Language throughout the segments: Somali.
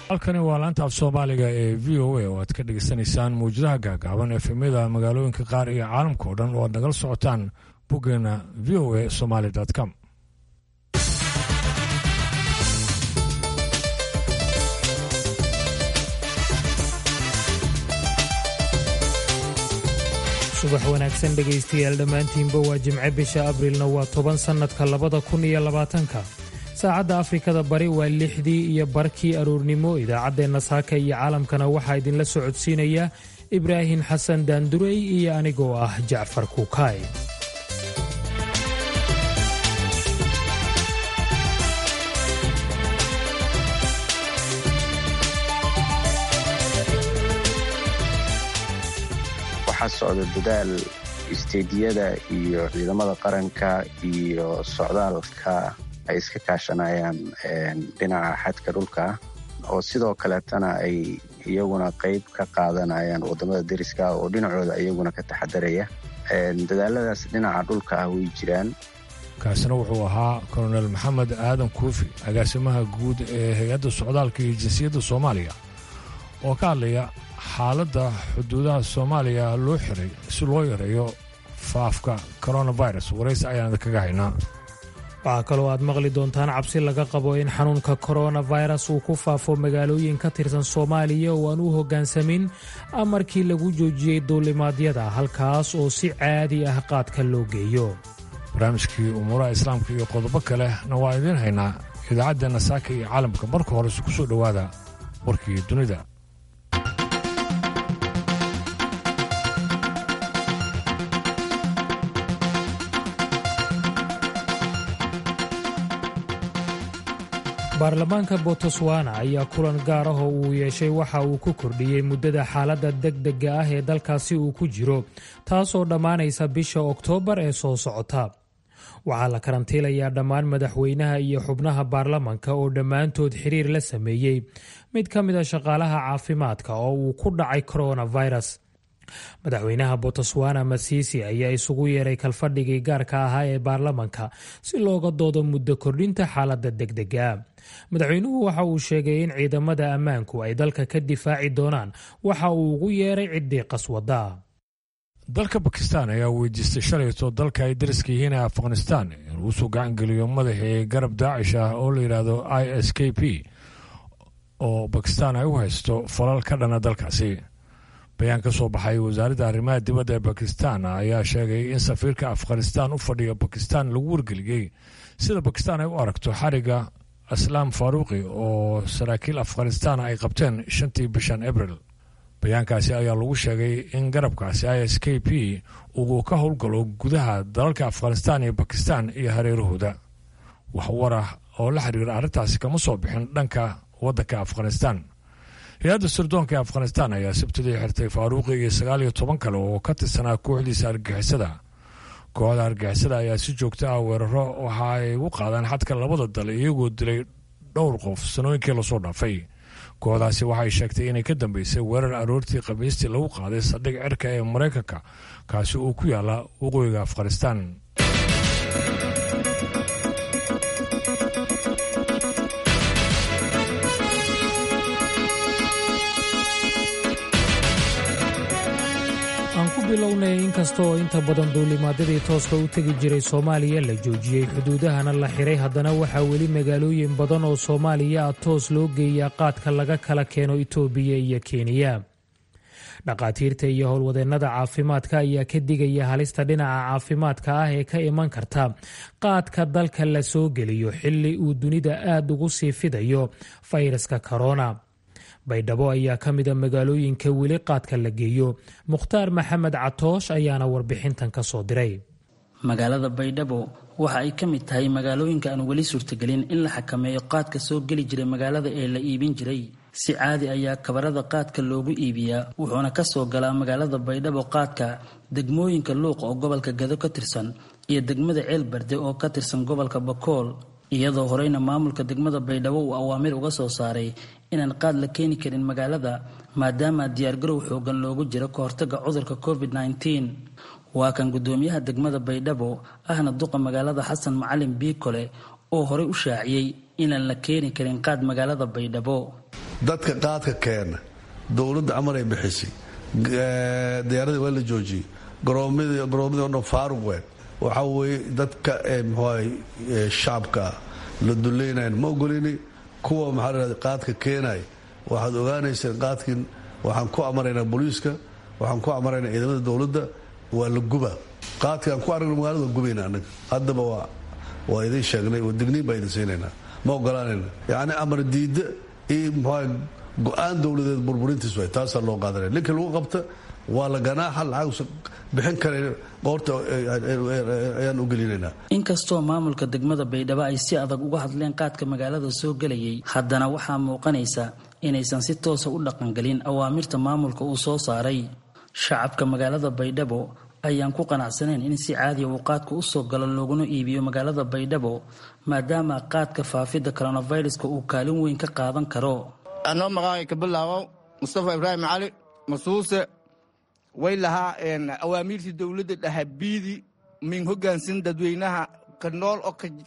halkani waa laanta af soomaaliga ee v o a oo aad ka dhegaysanaysaan muwjadaha gaagaaban efemyada magaalooyinka qaar iyo caalamka oo dhan oo aad nagala socotaan boggeena v o a somaly com subax wanaagsan dhegaystayaal dhammaantiinba waa jimce bisha abriilna waa toban sannadka labada kun iyo labaatanka saacadda afrikada bari waa lixdii iyo barkii aroornimo idaacaddeenna saaka iyo caalamkana waxaa idinla socodsiinaya ibraahim xasan daandurey iyo anigoo ah jacfar kuukaay waxaa socda dadaal isteediyada iyo ciidamada qaranka iyo socdaalka ay iska kaashanayaan dhinaca xadka dhulka oo sidoo kaleetana ay iyaguna qayb ka qaadanayaan wadamada deriska oo dhinacooda iyaguna ka taxadaraya dadaaladaas dhinaca dhulka ah way jiraan kaasina wuxuu ahaa kolonel maxamed aadan kuufi agaasimaha guud ee hay-adda socdaalka iyo jinsiyadda soomaaliya oo ka hadlaya xaaladda xuduudaha soomaaliya loo xiray si loo yareeyo faafka coronavirus waraysi ayaan kaga haynaa waxaa kaloo aad maqli doontaan cabsi laga qabo in xanuunka koronafirus uu ku faafo magaalooyin ka tirsan soomaaliya oo aan u hoggaansamin amarkii lagu joojiyey duulimaadyada halkaas oo si caadi ah qaadka loo geeyo barnaamijkii umuuraha islaamka iyo qodobo kale na waa idiin haynaa idaacaddeenna saaka iyo caalamka marka horese ku soo dhowaada warkii dunida baarlamaanka botswana ayaa kulan gaar ah oo uu yeeshay waxa uu ku kordhiyey muddada xaaladda degdega ah ee dalkaasi uu ku jiro taasoo dhammaanaysa bisha oktoobar ee soo socota waxaa la karantiilayaa dhammaan madaxweynaha iyo xubnaha baarlamanka oo dhammaantood xiriir la sameeyey mid ka mid a shaqaalaha caafimaadka oo uu ku dhacay coronavirus madaxweynaha botswana masisi ayaa isugu yeeray kalfadhigii gaarka ahaa ee baarlamanka si looga doodo muddo kordhinta xaaladda degdega madaxweynuhu waxa uu sheegay in ciidamada ammaanku ay dalka ka difaaci doonaan waxa uu ugu yeeray ciddii qaswada dalka bakistan ayaa weydiistay shalayto dalka ay dariska yihiin ee afghanistan inuu usoo gacangeliyo madaxii garab daacish ah oo la yidhaahdo i s k p oo bakistan ay u haysto falal ka dhana dalkaasi bayaan ka soo baxay wasaaradda arrimaha dibadda ee bakistan ayaa sheegay in safiirka afghanistan u fadhiya bakistan lagu wargeliyey sida bakistan ay u aragto xariga aslaam faaruuqi oo saraakiil afghanistan ay qabteen shantii bishan abril bayaankaasi ayaa lagu sheegay in garabkaasi i s k p uu ka howlgalo gudaha dalalka afghanistan iyo bakistan iyo hareerahooda wax warah oo la xiriira arrintaasi kama soo bixin dhanka waddanka afghanistan hay-adda sirdoonka ee afghanistan ayaa sabtidii xirtay faaruuqi iyo sagaal iyo toban kale oo ka tirsanaa kooxdiisa argixisada kooxda argixisada ayaa si joogto ah weeraro waxa ay u qaadaan xadka labada dal iyagoo dilay dhowr qof sanooyinkii lasoo dhaafay kooxdaasi waxay sheegtay inay ka dambeysay weerar aroortii khamiistii lagu qaaday saldhig cirka ee maraykanka kaasi uu ku yaala waqooyiga afghanistan aan ku bilownay inkasta oo inta badan duulimaadyadii tooska u tegi jiray soomaaliya la joojiyey xuduudahana la xiray haddana waxaa weli magaalooyin badan oo soomaaliya ah toos loo geeyaa qaadka laga kala keeno itoobiya iyo kenya dhakhaatiirta iyo howlwadeennada caafimaadka ayaa ka digaya halista dhinaca caafimaadka ah ee ka iman karta qaadka dalka la soo geliyo xilli uu dunida aad ugu sii fidayo fayraska korona baydhabo ayaa ka mida magaalooyinka weli qaadka la geeyo mukhtaar maxamed catoosh ayaana warbixintan ka soo diray magaalada baydhabo waxa ay ka mid tahay magaalooyinka aan weli suurtagelin in la xakameeyo qaadka soo geli jiray magaalada ee la iibin jiray si caadi ayaa kabarada qaadka loogu iibiyaa wuxuuna ka soo galaa magaalada baydhabo qaadka degmooyinka luuq oo gobolka gado ka tirsan iyo degmada ceelbarde oo ka tirsan gobolka bakool iyadoo horeyna maamulka degmada baydhabo uu awaamir uga soo saaray inaan qaad la keeni karin magaalada maadaama diyaargarow xoogan loogu jiro ka hortaga cudurka covid -19 waa kan gudoomiyaha degmada baydhabo ahna duqa magaalada xasan macalin biikole oo horey u shaaciyey inaan la keeni karin qaad magaalada baydhabo dadka qaadka keena dowladda amar ay bixisay diyaaradii waa la joojiyey garoomadii o dhan faaruq ween waxaa weeye dadka mxuaha shacabka la dulaynayan ma ogolini kuwa maxaa la hahda qaadka keenaya waxaad ogaanayseen qaadkin waxaan ku amaraynaa booliiska waxaan ku amaraynaa ciidamada dowladda waa la guba qaadki aan ku aragno magaalada waa gubayna anaga haddaba waa waa idin sheegnay oo digniin baa idin siinaynaa ma ogolaanayna yacni amar diidda iyo mxuaha go-aan dowladeed burburintiis way taasaa loo qaadanaya ninkii lagu qabta waa la ganaaxa lacagsa bixin kara qoorta ayaan u gelinaynaa inkastoo maamulka degmada baydhabo ay si adag uga hadleen qaadka magaalada soo gelayay haddana waxaa muuqanaysa inaysan si toosa u dhaqangelin awaamirta maamulka uu soo saaray shacabka magaalada baydhabo ayaan ku qanacsaneen in si caadiya uu qaadka usoo galo looguna iibiyo magaalada baydhabo maadaama qaadka faafidda coronaviruska uu kaalin weyn ka qaadan karo anoo maqaaqay ka bilaabow mustafa ibraahim cali masuuse way lahaa awaamiirtii dowladda dhahabiidi min hogaansan dadweynaha ka nool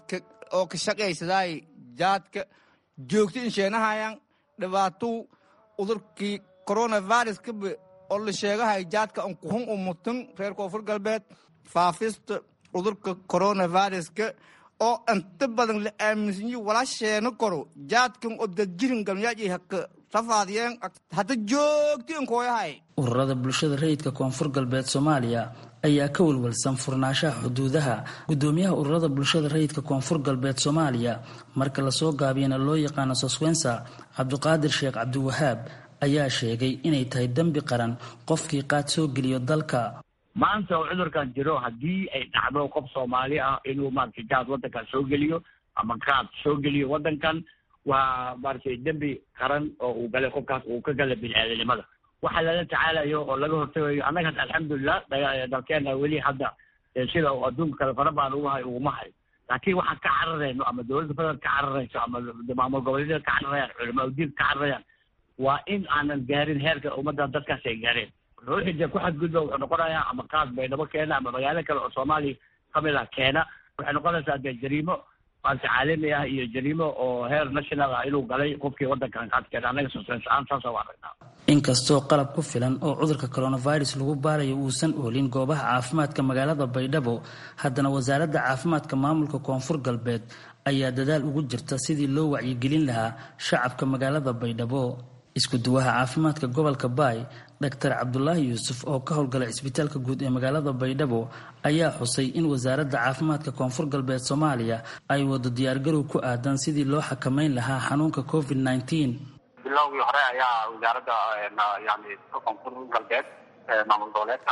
oo ka shaqaysadaay jaadka joogto insheenahayan dhibaatou udurkii coronaviruskaba oo la sheegahay jaadka an kuhun u mutan reer koonfur galbeed faafista udurka coronaviruska oo inta badan la aaminsanyi wala sheeno karo jaadkan oo dadjirin galmyaaji haka rafaadiyeen hadda joogti inkooyahay ururada bulshada rayidka koonfur galbeed soomaaliya ayaa ka walwalsan furnaanshaha xuduudaha gudoomiyaha ururada bulshada rayidka koonfur galbeed soomaaliya marka lasoo gaabiyana loo yaqaano soswensa cabdiqaadir sheekh cabdiwahaab ayaa sheegay inay tahay dembi qaran qofkii qaad soo geliyo dalka maanta oo cudurkan jiro haddii ay dhacdo qof soomaali ah inuu maaragtay jaad waddankan soo geliyo ama qaad soo geliyo waddankan waa maaragtay dembi qaran oo uu galay qofkaas uu ka galay bini-aadanimada waxa lala tacaalayo oo laga hortagayo annaga alxamdulilah dalkeena weli hadda sida uu adduunka kale fara baan ugu hay uguma hayo laakiin waxaan ka cararayno ama dowladda federaalk ka cararayso ama maamul goboleedyada ka cararayaan culamaa udiinka ka cararayaan waa in aanan gaarin heerka ummadda dadkaas ay gaareen ruuxii ku xadgudba wuxuu noqonayaa ama qaad baydhabo keena ama magaalo kale oo soomaaliya kamid ah keena waxay noqonaysaa dee jariimo maarta caalami ah iyo jariimo oo heer national ah inuu galay qofkii waddankan qaad keena annaga sosaan saasa waa aragnaa inkastoo qalab ku filan oo cudurka coronavirus lagu baarayo uusan oolin goobaha caafimaadka magaalada baydhabo haddana wasaaradda caafimaadka maamulka koonfur galbeed ayaa dadaal ugu jirta sidii loo wacyigelin lahaa shacabka magaalada baydhabo isku duwaha caafimaadka gobolka baay dr cabdulaahi yuusuf oo ka howlgalay cisbitaalka guud ee magaalada baydhabo ayaa xusay in wasaaradda caafimaadka koonfur galbeed soomaaliya ay wado diyaargarow ku aadan sidii loo xakameyn lahaa xanuunka covid nneteen bilowgii hore ayaa wasaaradda yani koonfur galbeed maamul goboleedka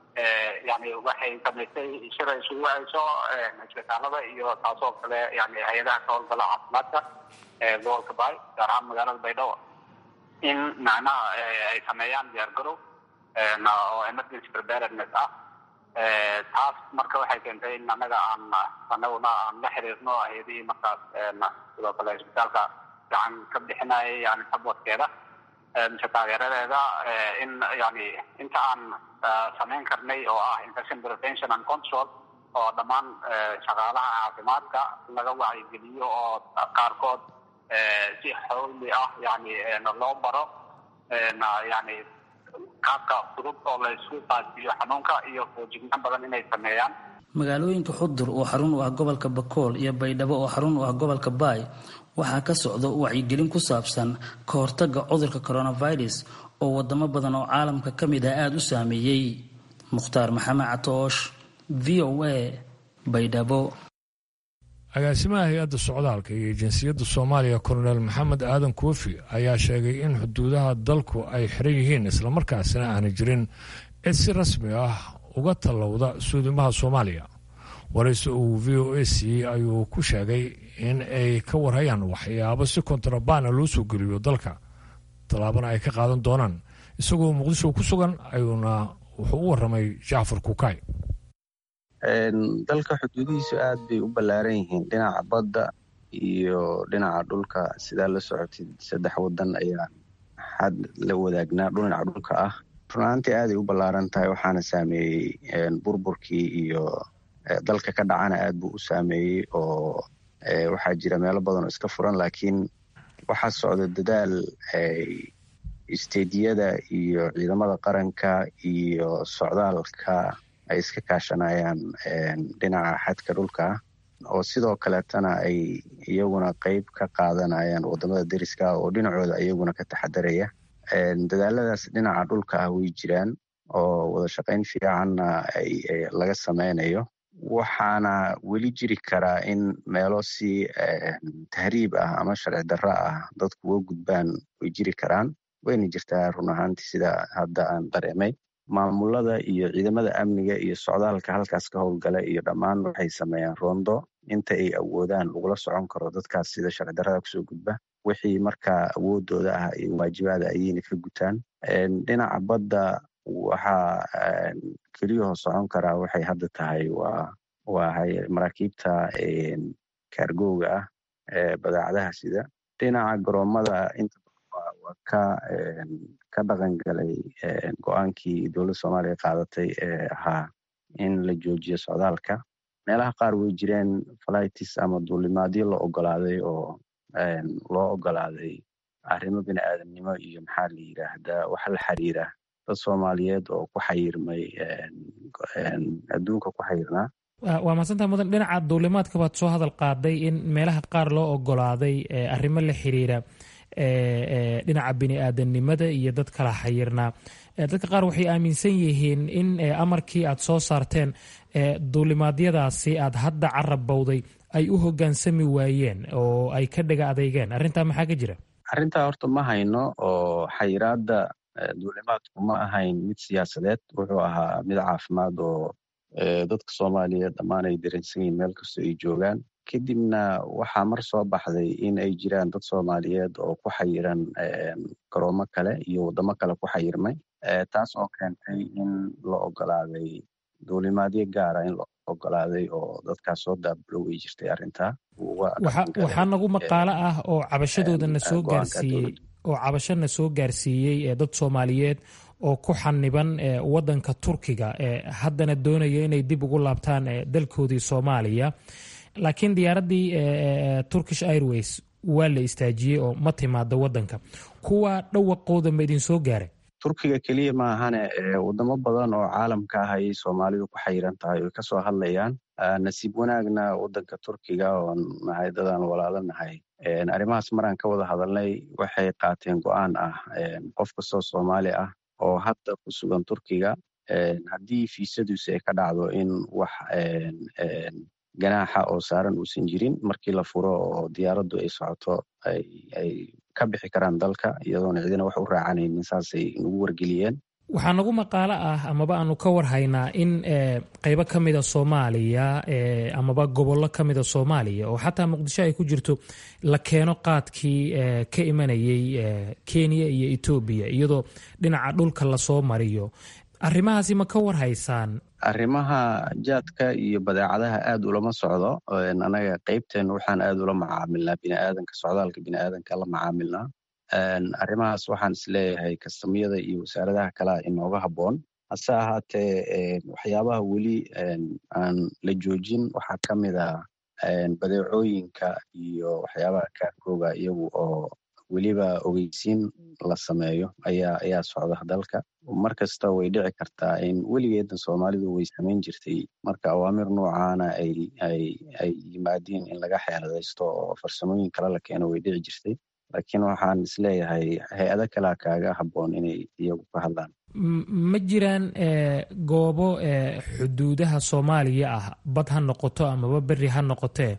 yani waxay samaysay shir ay isugu hayso isbitaalada iyo taasoo kale yani hay-adaha ka howlgala caafimaadka gobolka baay gaar ahaan magaalada baydhabo in macnaha ay sameeyaan diyaargarow oo emergency preparedness ah taas marka waxay keentay in annaga aan anaguna aan la xiriirno hay-adihii markaas sidoo kale isbitaalka gacan ka bixinaya yani sabwadkeeda mise taageeradeeda in yani inta aan samayn karnay oo ah infection prevention and control oo dhammaan shaqaalaha caafimaadka laga wacyigeliyo oo qaarkood si xawli ah yani loo baro yani qaabka fudud oo la isku qaadsiiyo xanuunka iyo foojignaan badan inay sameeyaan magaalooyinka xudur oo xarun u ah gobolka bakool iyo baydhabo oo xarun u ah gobolka baay waxaa ka socda wacyigelin ku saabsan ka hortagga cudurka coronavirus oo wadamo badan oo caalamka ka mid ah aada u saameeyey mukhtaar maxamed catoosh v o a baydhabo agaasimaha hay-adda socdaalka iyo jinsiyadda soomaaliya kolonel maxamed aadan koofi ayaa sheegay in xuduudaha dalku ay xiran yihiin islamarkaasina aanay jirin cid si rasmi ah uga tallowda suudimaha soomaaliya warayse uu v o a siiyey ayuu ku sheegay in ay ka warhayaan waxyaabo si kontrabaana loo soo geliyo dalka tallaabana ay ka qaadan doonaan isagoo muqdisho ku sugan ayuuna wuxuu u warramay jacfar kukaay dalka xuduudihiisu aad bay u ballaaran yihiin dhinaca badda iyo dhinaca dhulka sidaa la socotid saddex wadan ayaan xad la wadaagnaa dhinaca dhulka ah runaantii aaday u ballaaran tahay waxaana saameeyey burburkii iyo dalka ka dhacana aad buu u saameeyey oo waxaa jira meelo badan oo iska furan laakiin waxaa socda dadaal isteediyada iyo ciidamada qaranka iyo socdaalka ay iska kaashanayaan dhinaca xadka dhulka oo sidoo kaleetana ay iyaguna qeyb ka qaadanayaan wadamada deriska oo dhinacooda iyaguna ka taxadaraya dadaaladaas dhinaca dhulka ah way jiraan oo wada shaqayn fiicanna laga sameynayo waxaana weli jiri karaa in meelo si tahriib ah ama sharci darro ah dadku uga gudbaan way jiri karaan wayna jirtaa run ahaantii sida hadda aan dareemay maamulada iyo ciidamada amniga iyo socdaalka halkaas ka howlgala iyo dhammaan waxay sameeyaan roondo inta ay awoodaan lagula socon karo dadkaas sida sharci darrada kusoo gudba wixii markaa awoodooda ah iyo waajibaada ayayna ka gutaan dhinaca badda waxaa keliyahoo socon karaa waxay hadda tahay waa waa maraakiibta kaargooga ah ee badeecadaha sida dhinaca garoomada inta waa ka ka dhaqan galay go-aankii dowladda soomaaliya qaadatay ee ahaa in la joojiyo socdaalka meelaha qaar way jireen flightis ama duulimaadyo la ogolaaday oo loo ogolaaday arrimo bini aadamnimo iyo maxaa la yidhaahdaa waxa la xiriira dad soomaaliyeed oo ku xayirmay adduunka ku xayirnaa waa mahadsantaha mudan dhinaca duulimaadka baad soo hadal qaaday in meelaha qaar loo ogolaaday arrimo la xiriira dhinaca bini aadamnimada iyo dad kala xayirnaa dadka qaar waxay aaminsan yihiin in amarkii aad soo saarteen duulimaadyadaasi aad hadda carab bowday ay u hogaansami waayeen oo ay ka dhaga adeygeen arrintaa maxaa ka jira arrintaa horta ma hayno oo xayiraadda duulimaadku ma ahayn mid siyaasadeed wuxuu ahaa mid caafimaad oo dadka soomaaliyeed dhammaan ay dareensan yihiin meel kastoo ay joogaan kadibna waxaa mar soo baxday in ay jiraan dad soomaaliyeed oo ku xayiran garoomo kale iyo waddamo kale ku xayirmay taas oo keentay in la ogolaaday duulimaadyo gaara in la ogolaaday oo dadkaas soo daabulo way jirtay arrintaa waxaa nagu maqaalo ah oo cabashadoodana soo gaarsiiyey oo cabashana soo gaarsiiyey dad soomaaliyeed oo ku xaniban wadanka turkiga haddana doonaya inay dib ugu laabtaan dalkoodii soomaaliya laakiin diyaaraddii turkish airways waa la istaajiyey oo ma timaado wadanka kuwa dhawaqooda ma idin soo gaaray turkiga keliya maahane wadamo badan oo caalamka ah ayay soomaalidu ku xayiran tahay oy kasoo hadlayaan nasiib wanaagna wadanka turkiga oon nahay dadaan walaalo nahay arrimahaas maraan ka wada hadalnay waxay qaateen go-aan ah qof kastoo soomaali ah oo hadda ku sugan turkiga haddii fiisaduusi ay ka dhacdo in wax ganaaxa oo saaran uusan jirin markii la furo oo diyaaraddu ay socoto ay ka bixi karaan dalka iyadoona cidina wax u raacanaynin saasay nagu wargeliyeen waxaa nagu maqaalo ah amaba aanu ka warhaynaa in qeybo ka mida soomaaliya amaba gobollo ka mida soomaaliya oo xataa muqdisho ay ku jirto la keeno qaadkii ka imanayay kenya iyo etoobiya iyadoo dhinaca dhulka lasoo mariyo arrimahaasi ma ka warhaysaan arrimaha jaadka iyo badeecadaha aad ulama socdo anaga qeybteen waxaan aad ula macaamilnaa biniaadanka socdaalka biniaadanka la macaamilnaa arrimahaas waxaan isleeyahay kastamyada iyo wasaaradaha kalea inooga habboon hase ahaatee waxyaabaha weli aan la joojin waxaa ka mid a badeecooyinka iyo waxyaabaha kaarkooga iyagu oo weliba ogeysiin la sameeyo ayaa ayaa socda dalka mar kasta way dhici kartaa in weligeedna soomaalidu way samayn jirtay marka awaamir noocaana ay ay ay yimaadiin in laga xeeladaysto oo farsamooyin kale la keeno way dhici jirtay laakiin waxaan isleeyahay hay-ado kalea kaaga habboon inay iyagu ka hadlaan ma jiraan goobo xuduudaha soomaaliya ah bad ha noqoto amaba beri ha noqotee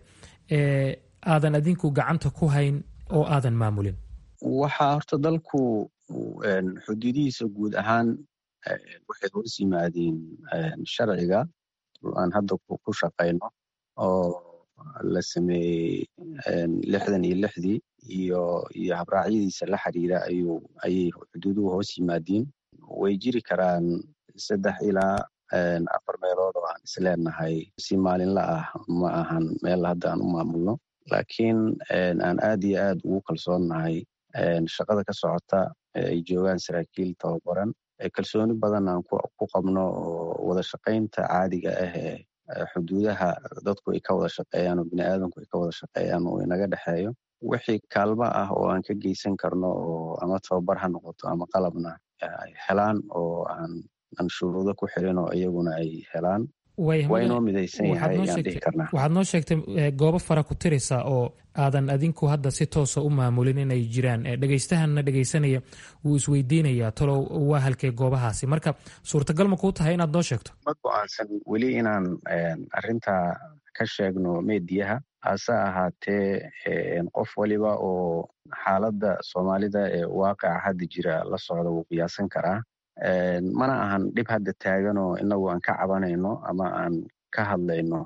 aadan adinku gacanta ku hayn oo aadan maamulin waxaa horta dalku xuduudihiisa guud ahaan waxay hoos yimaadeen sharciga aan hadda ku shaqayno oo la sameeyey lixdan iyo lixdii iyo iyo habraacyadiisa la xiriira ayuu ayay xuduuduhu hoos yimaadiin way jiri karaan saddex ilaa afar meelood oo aan isleenahay si maalinla ah ma ahan meel hadda aan u maamulno laakiin aan aad iyo aad ugu kalsoonnahay shaqada ka socota ay joogaan saraakiil tababaran kalsooni badan aan ku qabno oo wada shaqaynta caadiga ah ee xuduudaha dadku ay ka wada shaqeeyaan oo biniaadanku ay ka wada shaqeeyaan oo inaga dhexeeyo wixii kaalmo ah oo aan ka geysan karno oo ama tababar ha noqoto ama qalabna ay helaan oo aan aan shuruudo ku xirin oo iyaguna ay helaan waa inoo midaysan yahay ayaan dhihi karnaa waxaad noo sheegtay goobo fara ku tirisa oo aadan adinku hadda si toosa u maamulin inay jiraan dhegaystahanna dhegaysanaya wuu isweydiinayaa talow waa halkee goobahaasi marka suurtagal ma kuu tahay inaad noo sheegto ma go-aansan weli inaan arintaa ka sheegno meediyaha hase ahaatee qof waliba oo xaaladda soomaalida ee waaqica hadda jira la socda wuu qiyaasan karaa mana ahan dhib hadda taaganoo inagu aan ka cabanayno ama aan ka hadlayno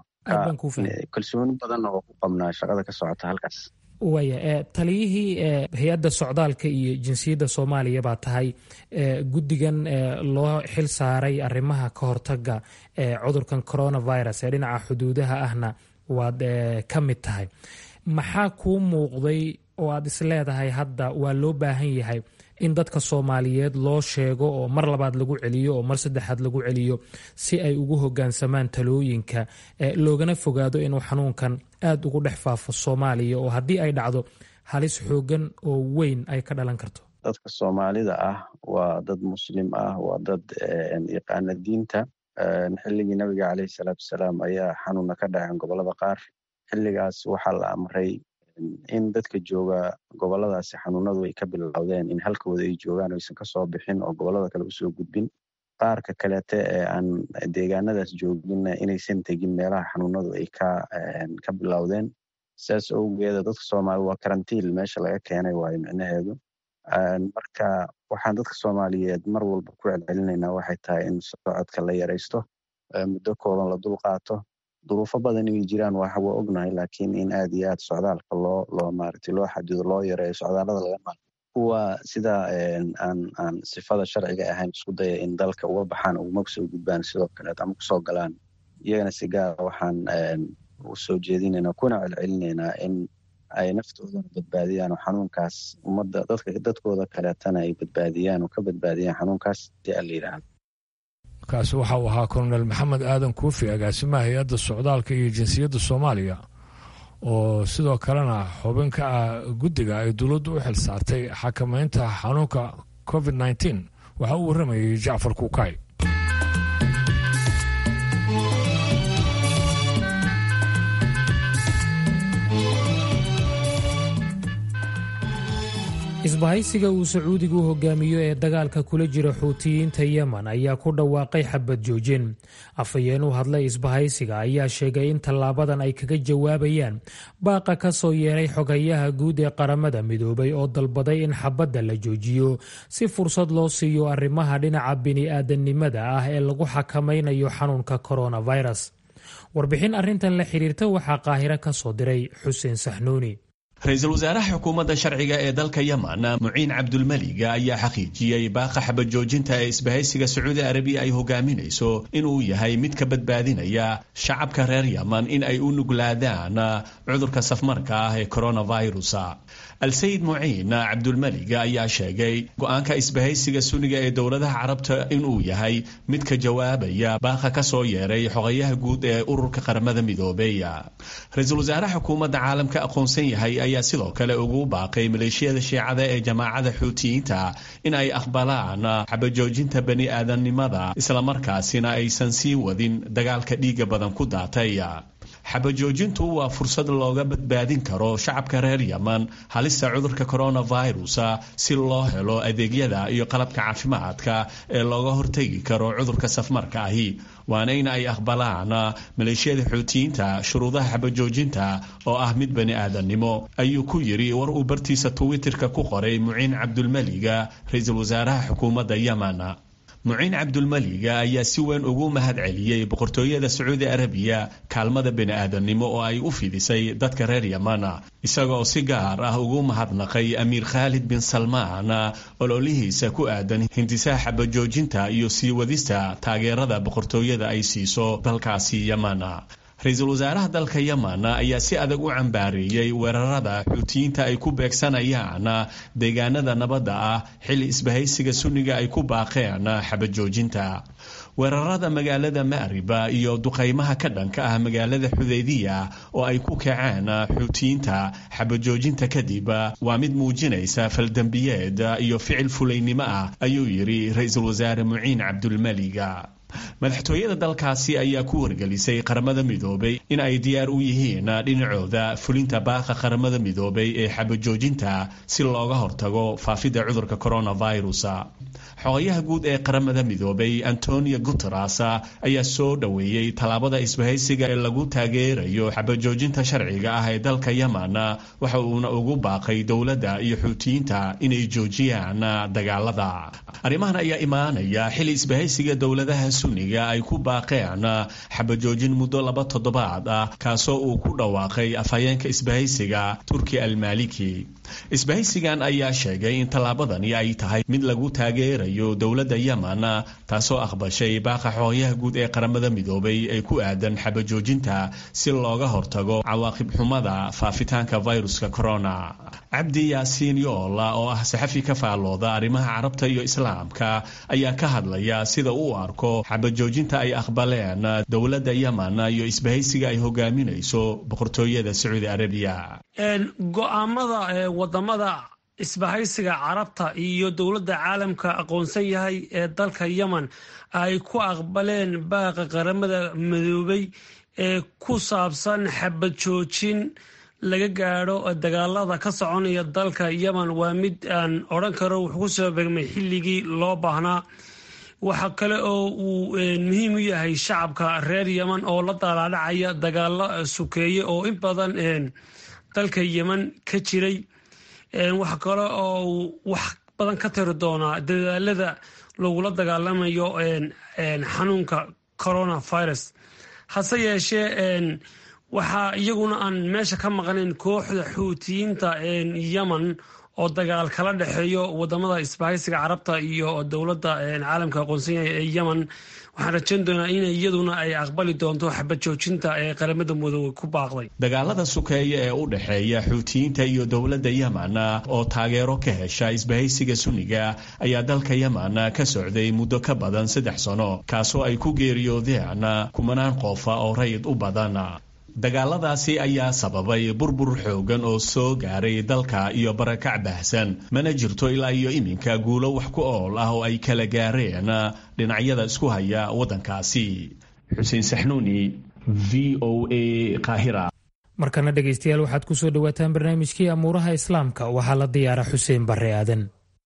kalsooni badanna oo ku qabnaa shaqada ka socota halkaas waaya taliyihii hay-adda socdaalka iyo jinsiyadda soomaaliya baa tahay guddigan loo xil saaray arrimaha ka hortaga cudurkan coronavirus ee dhinaca xuduudaha ahna waad ka mid tahay maxaa kuu muuqday oo aad is leedahay hadda waa loo baahan yahay in dadka soomaaliyeed loo sheego oo mar labaad lagu celiyo oo mar saddexaad lagu celiyo si ay ugu hogaansamaan talooyinka loogana fogaado inuu xanuunkan aad ugu dhex faafo soomaaliya oo haddii ay dhacdo halis xoogan oo weyn ay ka dhalan karto dadka soomaalida ah waa dad muslim ah waa dad yaqaana diinta xilligii nabiga caleyhi salaatu wasalaam ayaa xanuuna ka dhaceen gobolada qaar xilligaas waxaa la amray in dadka jooga goboladaasi xanuunadu ay ka bilowdeen in halkooda ay joogaan aysan kasoo bixin oo gobolada kale usoo gudbin qaarka kaleete ee aan deegaanadaas jooginna inaysan tegin meelaha xanuunadu ay ka bilowdeen saas owgeeda dadka soomaalida waa karantiil meesha laga keenay waayo micnaheedu marka waxaan dadka soomaaliyeed mar walba ku celcelinaynaa waxay tahay in socodka la yaraysto muddo kooban la dul qaato duruufo badan inay jiraan waa waa ognahay laakiin in aad iyo aad socdaalka loo loo maaragtay loo xadido loo yareeyo socdaalada laga maal kuwa sida aan aan sifada sharciga ahayn isku daya in dalka uga baxaan uguma soo gudbaan sidoo kaleet ama kusoo galaan iyagana si gaara waxaan u soo jeedinaynaa kuna celcelinaynaa in ay naftoodana badbaadiyaan oo xanuunkaas ummadda dadka dadkooda kaleetana ay badbaadiyaan oo ka badbaadiyaan xanuunkaas si aan la yidhaahdo kaasi waxa uu ahaa kolonel maxamed aadan kuufi agaasimaha hay-adda socdaalka iyo jinsiyadda soomaaliya oo sidoo kalena xubin ka ah guddiga ay dowladdu u xil saartay xakamaynta xanuunka covid nneteen waxa uu warramayay jacfar kuukay isbahaysiga uu sacuudigu hogaamiyo ee dagaalka kula jira xuutiyiinta yemen ayaa ku dhawaaqay xabad joojin afhayeen u hadlay isbahaysiga ayaa sheegay in tallaabadan ay kaga jawaabayaan baaqa ka soo yeeray xogayaha guud ee qaramada midoobay oo dalbaday in xabadda la joojiyo si fursad loo siiyo arrimaha dhinaca bini'aadanimada ah ee lagu xakamaynayo xanuunka coronavirus warbixin arrintan la xiriirta waxaa qaahiro ka soo diray xuseen saxnuuni ra-iisul wasaaraha xukuumadda sharciga ee dalka yemen muciin cabdulmeliga ayaa xaqiijiyey baaqa xabajoojinta ee isbahaysiga sacuudi arabiya ay hogaaminayso inuu yahay mid ka badbaadinaya shacabka reer yemen in ay u nuglaadaan cudurka safmarka ah ee coronavirus al-sayid muciin cabdulmeliga ayaa sheegay go-aanka isbahaysiga suniga ee dowladaha carabta inuu yahay mid ka jawaabaya baaqa ka soo yeeray xogayaha guud ee ururka qaramada midoobey ra-iisul wasaaraha xukuumadda caalamka aqoonsan yahay ayaa sidoo kale ugu baaqay maleeshiyada shiicada ee jamaacada xuutiyiinta in ay aqbalaan xabajoojinta bani aadamnimada islamarkaasina aysan sii wadin dagaalka dhiiga badan ku daatay xabajoojintu waa fursad looga badbaadin karo shacabka reer yemen halista cudurka coronavirus si loo helo adeegyada iyo qalabka caafimaadka ee looga hortegi karo cudurka safmarka ahi waana in ay aqbalaan maleeshiyada xuutiyiinta shuruudaha xabajoojinta oo ah mid bani aadamnimo ayuu ku yiri war uu bartiisa twitterka ku qoray muciin cabdulmeliga ra-iisul wasaaraha xukuumadda yemen muciin cabdulmeliga ayaa si weyn ugu mahad celiyey boqortooyada sacuudi arabiya kaalmada bani-aadamnimo oo ay u fidisay dadka reer yemen isagaoo si gaar ah ugu mahadnaqay amiir khaalid bin salmaan ololihiisa ku aadan hindisaha xabajoojinta iyo sii wadista taageerada boqortooyada ay siiso dalkaasi yemen ra-iisul wasaaraha dalka yemen ayaa si adag u cambaareeyey weerarada xuutiyiinta ay ku beegsanayaan deegaanada nabadda ah xilli isbahaysiga sunniga ay ku baaqeen xabajoojinta weerarada magaalada ma'riba iyo duqaymaha ka dhanka ah magaalada xudaydiya oo ay ku kaceen xuutiyiinta xabajoojinta kadib waa mid muujinaysa faldembiyeed iyo ficil fulaynimo ah ayuu yidhi ra-iisul wasaare muciin cabdulmaliga madaxtooyada dalkaasi ayaa ku wargelisay qaramada midoobay in ay diyaar u yihiin dhinacooda fulinta baaqa qaramada midoobay ee xabajoojinta si looga hortago faafidda cudurka coronavirus xogayaha guud ee qaramada midoobay antonio guteres ayaa soo dhoweeyey tallaabada isbahaysiga ee lagu taageerayo xabajoojinta sharciga ah ee dalka yemen waxa uuna ugu baaqay dowladda iyo xuutiyiinta inay joojiyaan dagaalada arrimahan ayaa imaanaya xili isbahaysiga dowladaha sunniga ay ku baaqeen xabajoojin muddo laba toddobaad ah kaasoo uu ku dhawaaqay afhayeenka isbahaysiga turki almaliki isbahaysigan ayaa sheegay in tallaabadani ay tahay mid lagu taageerayo dowladda yemen taasoo aqbashay baaqa xoogayaha guud ee qaramada midoobay ee ku aadan xabajoojinta si looga hortago cawaaqib xumada faafitaanka viruska corona cabdi yaasiin yoola oo ah saxafi ka faallooda arrimaha carabta iyo islaamka ayaa ka hadlaya sida uu arko xabajoojinta ay aqbaleen dowladda yemen iyo isbahaysiga ay hogaaminayso boqortooyada sacuudi arabiya go-aamada wadamada isbahaysiga carabta iyo dowladda caalamka aqoonsan yahay ee dalka yemen ay ku aqbaleen baaqa qaramada midoobay ee ku saabsan xabad joojin laga gaadho dagaalada ka soconaya dalka yemen waa mid aan odhan karo wuxuu ku soo begmay xilligii loo baahnaa waxa kale oo uu muhiim u yahay shacabka reer yemen oo la daalaadhacaya dagaalo sukeeye oo in badan dalka yemen ka jiray waxa kale oo uu wax badan ka tiri doonaa dadaalada lagula dagaalamayo xanuunka coronavirus hase yeeshee waxaa iyaguna aan meesha ka maqnayn kooxda xuutiyiinta yemen oo dagaal kala dhexeeyo wadamada isbahaysiga carabta iyo dowladda caalamka aqoonsan yahay ee yemen waxaan rajayn doonaa in iyaduna ay aqbali doonto xabad joojinta ee qaramada midoobe ku baaqday dagaalada sukeeya ee u dhexeeya xuutiyiinta iyo dowladda yemen oo taageero ka hesha isbahaysiga sunniga ayaa dalka yemen ka socday muddo ka badan saddex sano kaasoo ay ku geeriyoodeen kumanaan qofa oo rayid u badan dagaaladaasi ayaa sababay burbur xoogan oo soo gaaray dalka iyo barakac baahsan mana jirto ilaa iyo iminka guulo wax ku ool ah oo ay kala gaareen dhinacyada isku haya waddankaasi xuseen saxnuuni v o a qaahira markana dhegaystayaal waxaad ku soo dhowaataan barnaamijkii amuuraha islaamka waxaa la diyaara xuseen barre aadan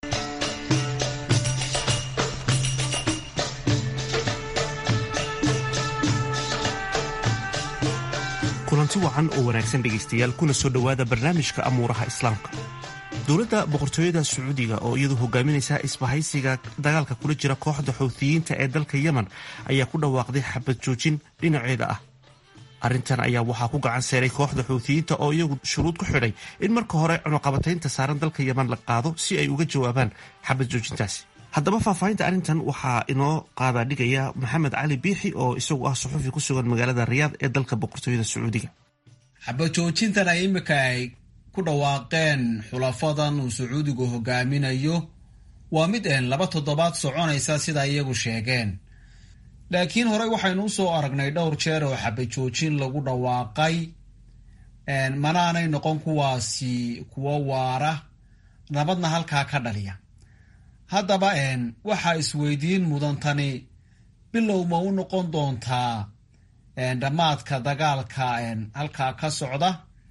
kulanti wacan oo wanaagsan dhegaystayaal kuna soo dhowaada barnaamijka amuuraha islaamka dowladda boqortooyada sacuudiga oo iyadu hogaaminaysa isbahaysiga dagaalka kula jira kooxda xuutiyiinta ee dalka yemen ayaa ku dhawaaqday xabad joojin dhinaceeda ah arrintan ayaa waxaa ku gacan seeray kooxda xuutiyiinta oo iyagu shuruud ku xidhay in marka hore cunuqabataynta saaran dalka yemen la qaado si ay uga jawaabaan xabad joojintaasi haddaba faahfaahinta arrintan waxaa inoo qaadaa dhigaya maxamed cali biixi oo isagu ah suxufi ku sugan magaalada riyaad ee dalka boqortooyada sacuudiga xabajoojintan ay imika ay ku dhawaaqeen xulafadan uu sacuudigu hogaaminayo waa mid een laba toddobaad soconaysa sida iyagu sheegeen laakiin horey waxaynu usoo aragnay dhowr jeer oo xabajoojin lagu dhawaaqay manaanay noqon kuwaasi kuwo waara nabadna halkaa ka dhaliya haddaba waxaa isweydiin mudantani bilow ma u noqon doontaa dhammaadka dagaalka halkaa ka socda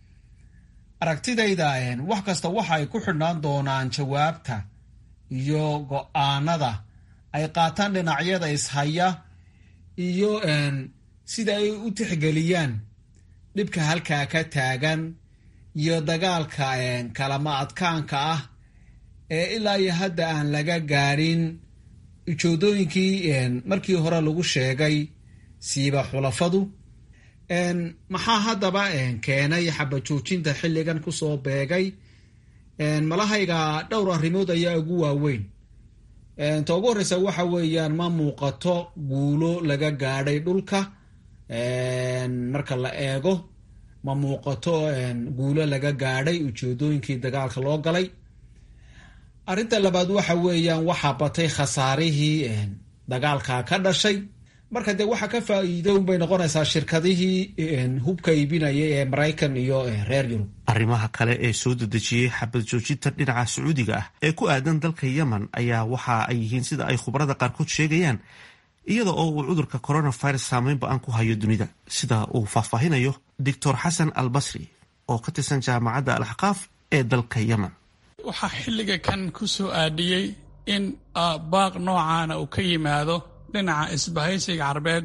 aragtidayda wax kasta waxa ay ku xidhnaan doonaan jawaabta iyo go-aanada ay qaataan dhinacyada ishaya iyo sida ay u tixgeliyaan dhibka halkaa ka taagan iyo dagaalka kalama adkaanka ah ee ilaa iyo hadda aan laga gaadhin ujoodooyinkii markii hore lagu sheegay siiba xulafadu maxaa haddaba keenay xabajoojinta xilligan kusoo beegay malahayga dhowr arrimood ayaa ugu waaweyn ta ugu horreysa waxa weeyaan ma muuqato guulo laga gaadhay dhulka marka la eego ma muuqato guulo laga gaadhay ujeedooyinkii dagaalka loo galay arrinta labaad waxa weeyaan waxaa batay khasaarihii dagaalka ka dhashay marka dee waxaa ka faa'iido unbay noqonaysaa shirkadihii hubka iibinaya ee maraykan iyo reer yurub arrimaha kale ee soo dedejiyey xabad joojinta dhinaca sacuudiga ah ee ku aadan dalka yemen ayaa waxa ay yihiin sida ay khubarada qaarkood sheegayaan iyada oo uu cudurka coronavirus saameyn ba-an ku hayo dunida sida uu faahfaahinayo doctor xasan al basri oo ka tirsan jaamacadda alaxqaaf ee dalka yemen waxaa xilliga kan ku soo aadhiyey in baaq noocaana uu ka yimaado dhinaca isbahaysiga carbeed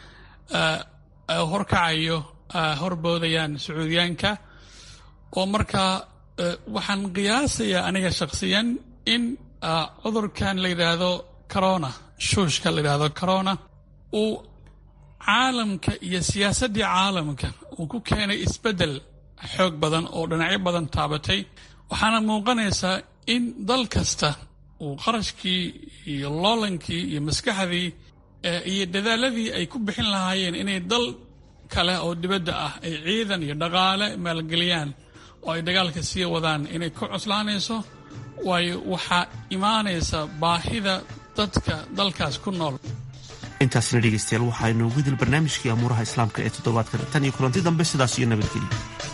horkacayo horboodayaan sacuudiyaanka oo markaa waxaan qiyaasayaa aniga shakhsiyan in cudurkan la yidhaahdo corona shuushka la yidhaahdo corona uu caalamka iyo siyaasaddii caalamka uu ku keenay isbeddel xoog badan oo dhinacyo badan taabatay waxaana muuqanaysaa in dal kasta uu qarashkii iyo loolankii iyo maskaxdii iyo dadaaladii ay ku bixin lahaayeen inay dal kale oo dibadda ah ay ciidan iyo dhaqaale maalgeliyaan oo ay dagaalka sii wadaan inay ku cuslaanayso waayo waxaa imaanaysa baahida dadka dalkaas ku nool intaasna dhegeystayaal waxaa inoogu dil barnaamijkii amuuraha islaamka ee toddobaadkan tan iyo kulanti dambe sidaas iyo nabadgelyo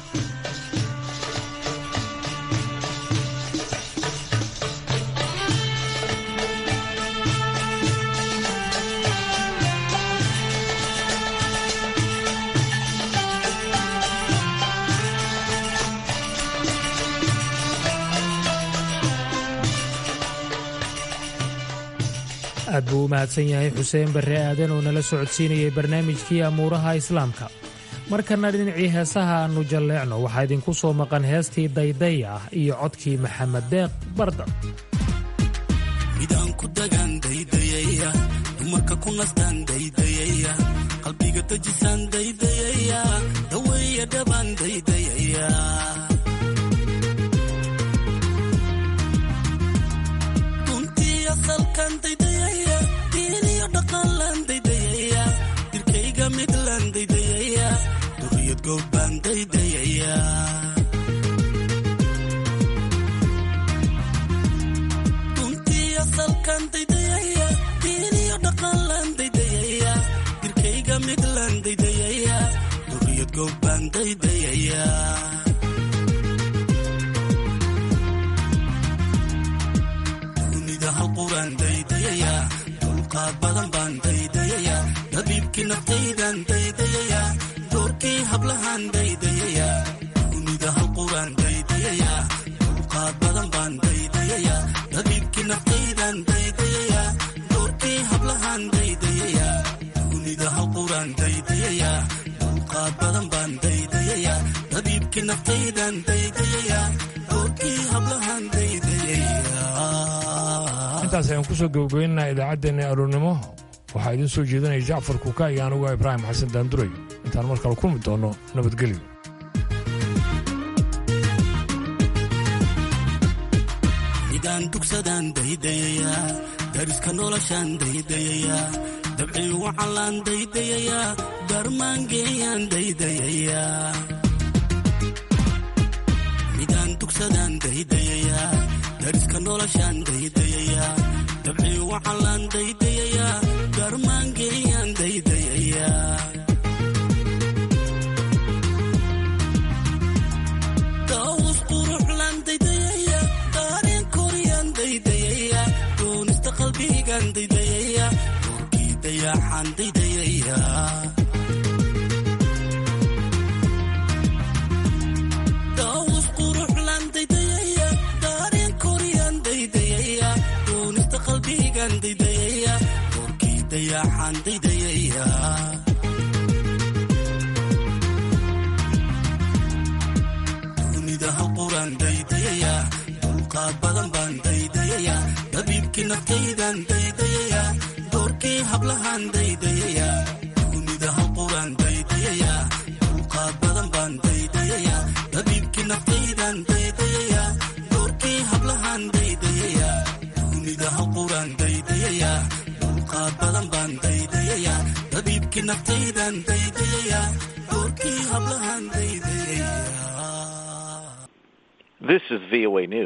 aad buu u mahadsan yahay xuseen barre aadan oo nala socodsiinayay barnaamijkii amuuraha islaamka markana dhinacii heesaha aannu jalleecno waxaa idinku soo maqan heestii dayday ah iyo codkii maxamed deeq barda midaan ku dagaan daydayaya dumarka ku nastaan daydayaya qalbiga dejisaan daydayaya daweeya dhabaan daydayaya runtii asalkan daydayaya diiniyo dhaqanlaan daydayaya dirkayga midlaan daydayaya duriyad goob baan daydayaya asalkan daydayaya diiniyo dhaqanlaan daydayaya dirkayga midlaan daydayaya duriyad goob baan daydayaya dunida hal quraan daydayaya dulqaad badan baan daydayaya dabiibkii naftaydan daydayaya doorkii hablahaan daydayaya dunida hal quraan daydayaya dulqaad badan baan daydayaya dabiibkii naftaydan daydayaya doorkii hablahaan daydayaya dunida hal quraan daydayaya dulqaad badan baan daydayaya dabiibkii naftaydan daydayaya doorkii hablahaan daydayaya intaas ayaan kusoo gabagabeynaa idaacaddeenna aroornimo waxaa idiin soo jeedinaya jacfar kuka iyo anuga ibraahim xasan daanduray intaan mar kale kulmi doonno nabadgelyo midaan dugsadaan daydayaya dariska noloshaan daydayaya dabcii wacalaan daydayaya darmaangeeyaan daydayaya midaan dugsadaan daydayaya dariska noloshaan daydayaya dabcii wacalaan daydayaya darmaangeeyaan daydayaya daawus quruxlaan daydayaya daareen koriyaan daydayaya doonista qalbigaan daydayaya doorkii dayaxaan daydayaya daawus quruxlaan daydayaya daareen koriyaan daydayaya doonista qalbigaan daydayaya doorkii dayaxaan daydayaya dunida hal quraan daydayaya dulqaad badan baan daydayaya dabiibkii naftaydan daydayaya doorkii hablahaan daydayaya dunida hal quraan daydayaya dulqaad badan baan daydayaya dabiibkii naftaydan daydayaya doorkii hablahaan daydayaya dunida hal quraan daydayaya dulqaad badan baan daydayaya dabiibkii naftaydan daydayaya doorkii hablahaan daydayaya This is VOA News.